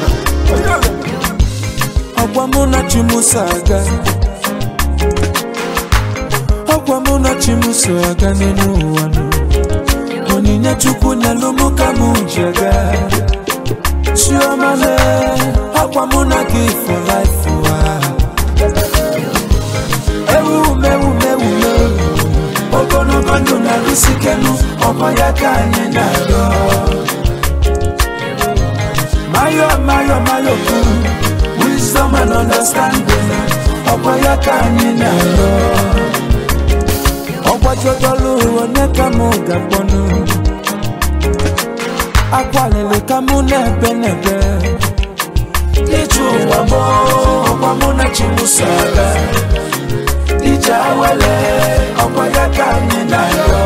ọkwa mụ na chimuso aga ọkwa mụ na chimuso aga n'elu ụwa nụ onyinye chukwu nyelụ mụ ka mụ ji aga chioma le ọkwa mụ na gị for life ụwa ewu mewu mewu mewu ogologo ndụ na-arụsikenu ọkwa ya ka anyị na-arịọ mayo mayo mayo kwuru wisdom and understanding ọkwa ya ka anyị na-arịọ ọgbajodolu onye ka mụ ga-akpọnụ akwalili ka mụ na-ebe n'ebe ije ụwa mụ ọkwa mụ na chimuso aga ije awele ọkwa ya ka anyị na-arịọ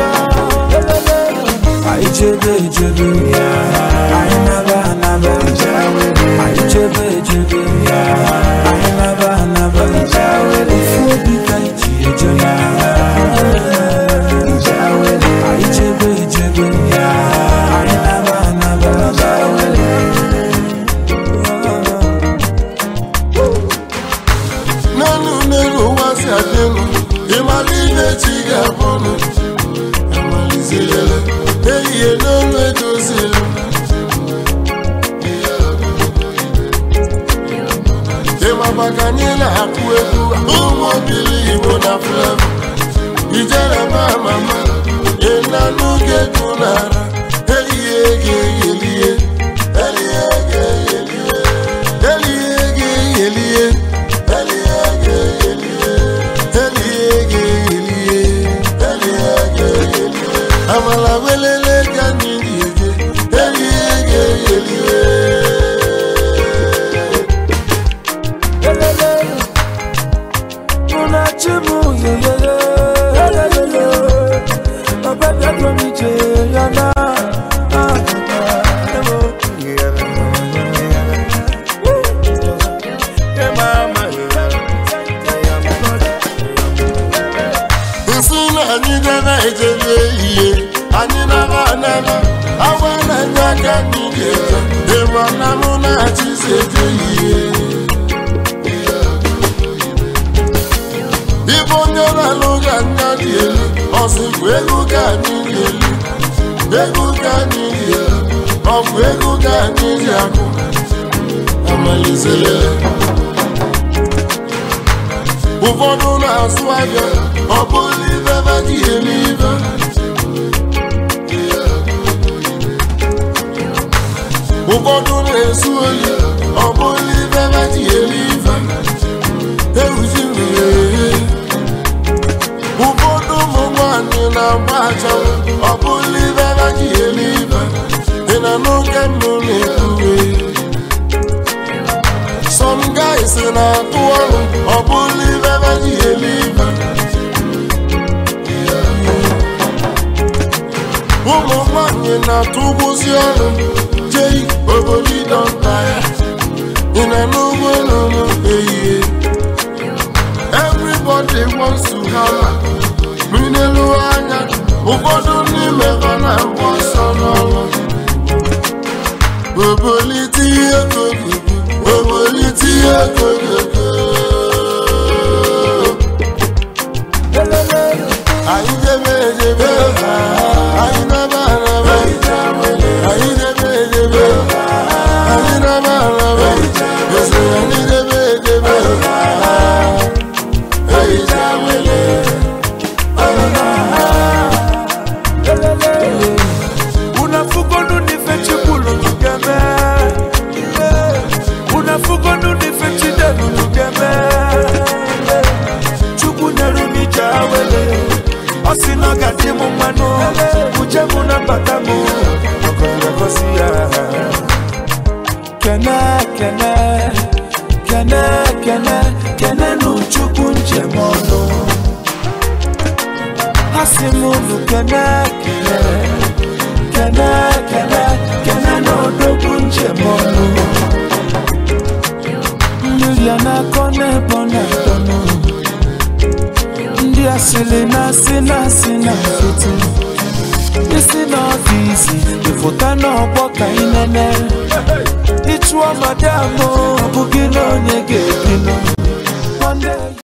anyị chebe echebe anyị naba anaba anyị chebe echebe anyị naba anaba ofu obi ka iji eje na anyị chebe echebe anyị naba anaba n'elu n'elu ụwa si adịnụ ịmara ihe chi ga-abụnụ amalizirele ehihie n'olu edozili ịmaba ka anyị na-akụ egwu ụmụ obili igbo na flevo ijere ma mama ịnanụ ga-egwu n'ara ehihie ga-eyelie ehihie ga-eyelie ehihie ga-eyelie amala welele ka anyị ga-eje elie ga-eyeliwe Elele, mụ na chi mụ yeyeye, elelele, ọbẹ bịaduo m ije ya na ah, ah, ewo. nsị na anyị debe ejebe ihe anyị naba anaba agwa na-enye aka anyị ga-eje ịma na mụ na-achịzi eje ihe ịbụ onye na-alụ ga anya dị elu ọsịkwa ego ka anyị dị elu ego ka anyị dị elu ọ bụ ego ka anyị ji akụ amalizere ụfọdụ na-asụ ahịa ọ bụrụ ibe ebe ji eme ibe ụfọdụ na-esu oyi ọ bụrụ ibe ebe ji eme ibe ewuzi mmiri ụfọdụ ụmụ nwanyị na-agba achanwụ ọ bụrụ ibe ebe ji eme ibe dị na n'oge mbụ na-ekwuwe some guys na-atụ ọrụ ọ bụrụ ibe ebe ji eme ibe ụmụ nwanyị na-atụ ụgwụzi ọrụ jei obodo ịdọnta ya ị na n'ugbo n'ụlọ ehihie everybody wants to have minelu anya ụfọdụ n'ime ha na-agba ọsọ n'ọrụ obolite ihe kogogo obolite ihe kogogo anyị debe edebe anyị naba araba anyị debe edebe anyị naba araba ese anyị debe edebe anyị jawele unafugonu nife chikulu lugeme unafugonu nife chidelu lugeme chukwu nyere m ije awele ọ sị na ọ gaji m mmanụ uche m na mbata m ọgọrọgosi ya kene kene kene kene kene nụ chukwu njem ọnụ ha sị m unu kene kene kene kene kene n'odogwu njem ọnụ mmiri a na-akọ n'ebe ọ na-adọnụ ndị asịrị na-asị na-asị na nkịtị isi n'ọfịs ịfụta n'ọgbọ ka ị nene ịchụọ madam ọ bụghị na onye ga-ebinụ